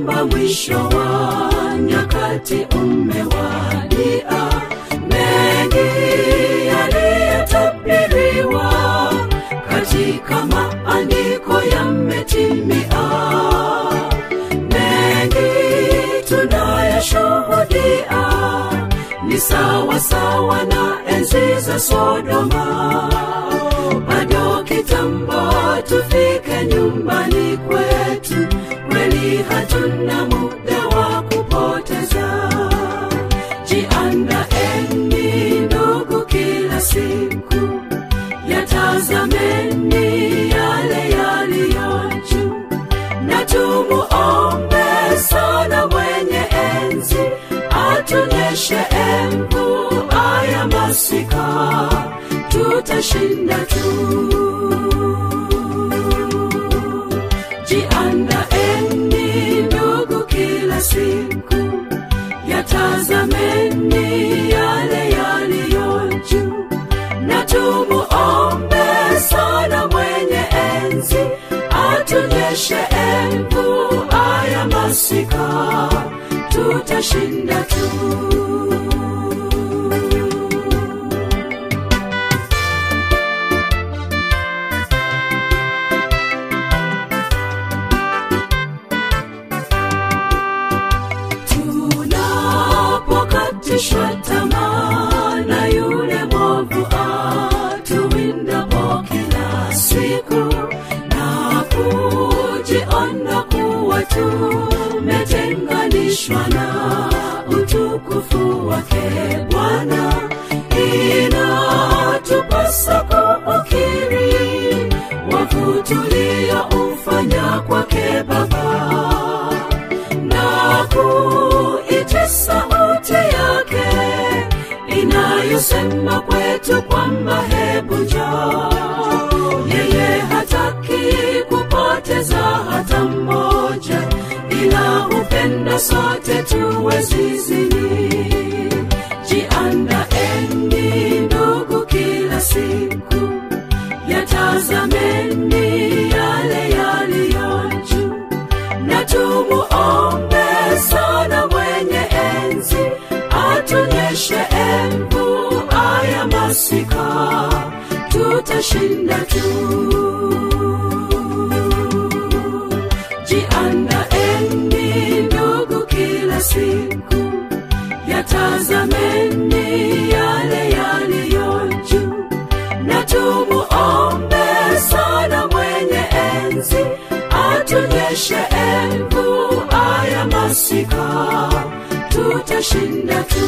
kwamba mwisho wa nyakati umewadia mengi yaliyotabiriwa katika maandiko yametimia mengi tunayashuhudia ni sawa sawa na enzi za sodoma bado kitambo tufike nyumbani kwetu kweli hatuna muda wa kupoteza jiandaeni ndugu kila siku yatazameni yale yaliyo juu na tumuombe sana mwenye enzi atunyeshe embu aya masika tutashinda tu jiandaeni ndugu kila siku yatazameni yale yaliyo juu na tumuombe sana mwenye enzi atunyeshe embu aya masika tutashinda tu tunapokatishwa tamaa na yule mwovu atuwindapo kila siku na kujiona kuwa tumetenganishwa na utukufu wake bwana inatupasa kuukiri wavu tulioufanya kwake baba na kuita sauti yake inayosema kwetu kwamba hebu njoo yeye hataki kupoteza hata mmoja ila hupenda sote tuwe zizini jiandaeni ndugu kila siku yatazameni yale yaliyo juu na tumuombe sana mwenye enzi atunyeshe embu aya masika tutashinda tu jiandaeni ndugu kila siku yatazameni yale yaliyo juu na tumuombe sana mwenye enzi atunyeshe embu aya masika tutashinda tu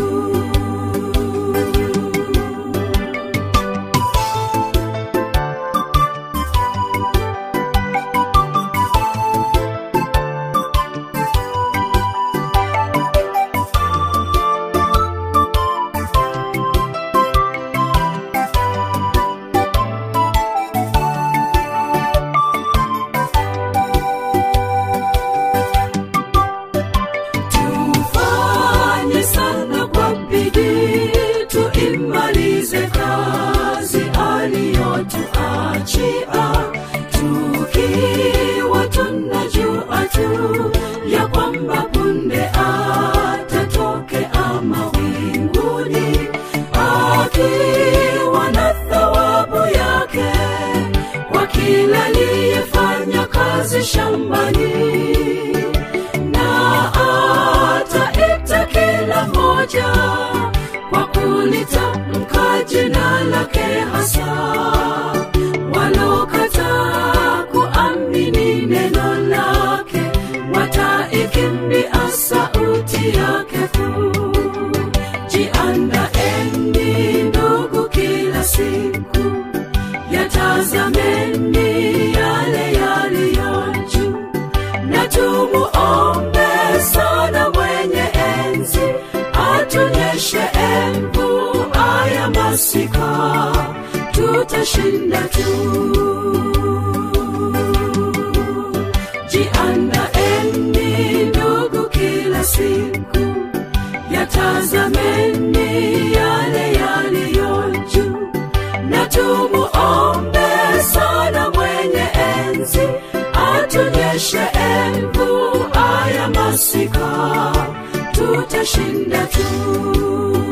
tufanye sana kwa bidii tuimalize kazi aliyotuachia tukiwa tunajua tu ya kwamba punde atatokea mawinguni akiwa na thawabu yake kwa kila aliyefanya kazi shambani na ataita kila moja kwa kulitamka jina lake hasa walokataa kuamini neno lake wataikimbia sauti yake kuu jiandaeni ndugu kila siku yatazameni yale yaliyo juu na tumuombe sana mwenye enzi atunyeshe embu aya masika tutashinda tu jiandaeni ndugu kila siku yatazameni yale yaliyo juu na tumuombe sana mwenye enzi atunyeshe embu aya masika tutashinda tu